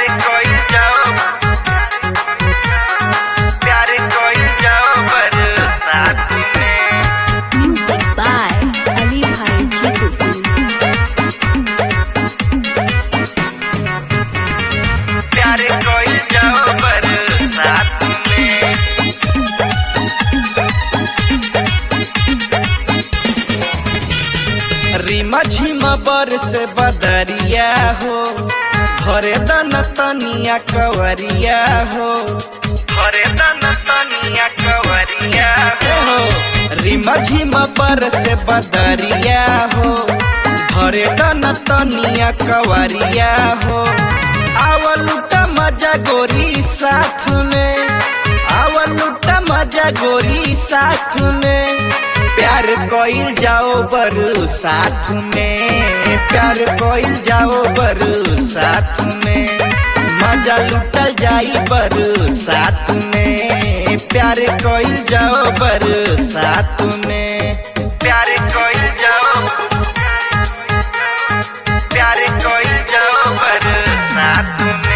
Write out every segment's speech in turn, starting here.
प्यार कोई जाओ प्यार कोई जाओ बरसात में Music by Ali Bhai Jeetu Singh. प्यार कोई जाओ बरसात में रीमा झीमा बर से बदरिया हो घरे दन तनिया कवरिया हो घरे दन तनिया कवरिया हो रीमा झीमा बर से बदरिया हो घरे दन तनिया कवरिया हो आवल लुटा मजा गोरी साथ में आवल लुटा मजा गोरी साथ में प्यार कोइल जाओ बरु साथ में प्यार कोइल जाओ बरु साथ में मजा लुटल जाई बरु साथ में प्यार कोइल जाओ बरु साथ में प्यार कोइल जाओ प्यार कोइल जाओ बरु साथ में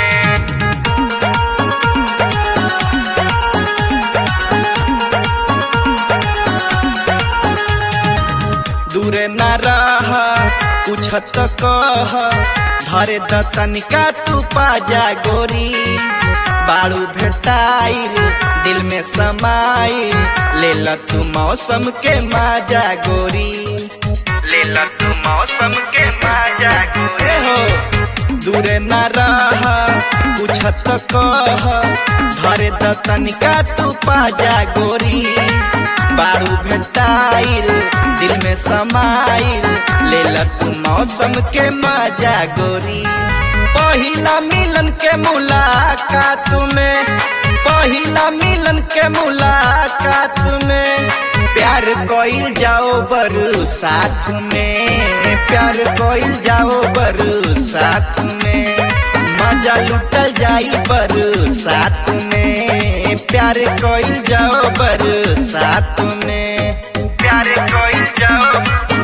दूर न रह कुछ तो कह धरे द तनिका तू पाजा गोरी बाड़ू भेटाइल दिल में समाइल ले ल तू मौसम के माजा गोरी ले ल तू मौसम के माजा गोरी हो दूर न रह कुछ तो कह धरे द तनिका तू पाजा गोरी बारू भेटाइल दिल में समाइल ले ल तू मौसम के मजा गोरी पहिला मिलन के मुलाकात में पहिला मिलन के मुलाकात में प्यार कोइल जाओ बरु साथ में प्यार कोइल जाओ बरु साथ में मजा लुटल जाई बरु साथ में प्यार कोइल जाओ बरु साथ में प्यार कोइल जाओ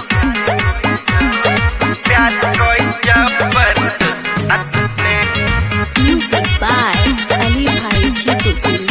प्यार कोइल जाओ बरु साथ में Music by Ali Bhai Jeetu Singh.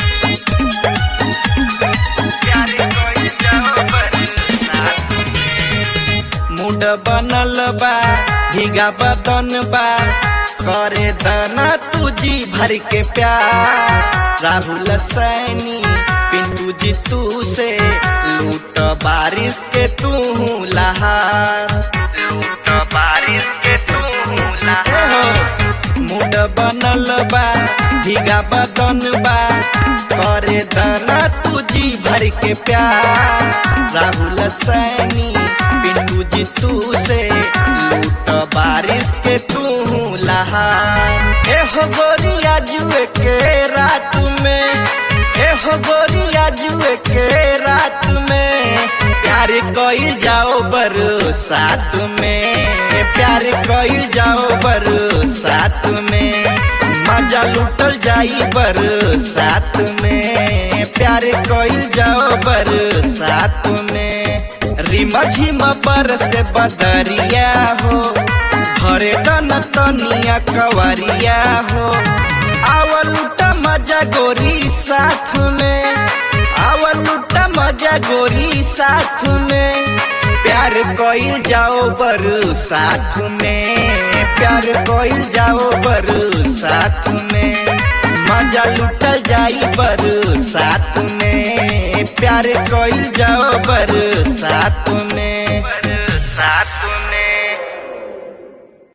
प्यार कोइल जाओ बरु साथ में मूड बनल बा भीगा बदन बा करे दना तुझी भर के प्यार राहुल सैनी पिंटू जी तू से लूट बारिश के तू लहार लूट बारिश के तू लहार मूड बनल बा भीगा बदन बा करे दना तुझी भर के प्यार राहुल सैनी पिंटू जी तू से लूट बारिश के तू लहार एहो गोरिया जुए के रात में एहो गोरिया जुए के रात में प्यार कोइल जाओ बरु साथ में प्यार कोइल जाओ बरु साथ में मजा लुटल जाई बरु साथ में प्यार कोइल जाओ बरु साथ में रिमा झिमा पर से बदरिया हो घरे दन तनिया कवरिया हो आवल लुटा मजा गोरी साथ में आवल लुटा मजा गोरी साथ में प्यार कोइल जाओ बरु साथ में प्यार कोइल जाओ बरु साथ में मजा लुटल जाई बरु साथ में प्यार कोइल जाओ बरु साथ में साथ में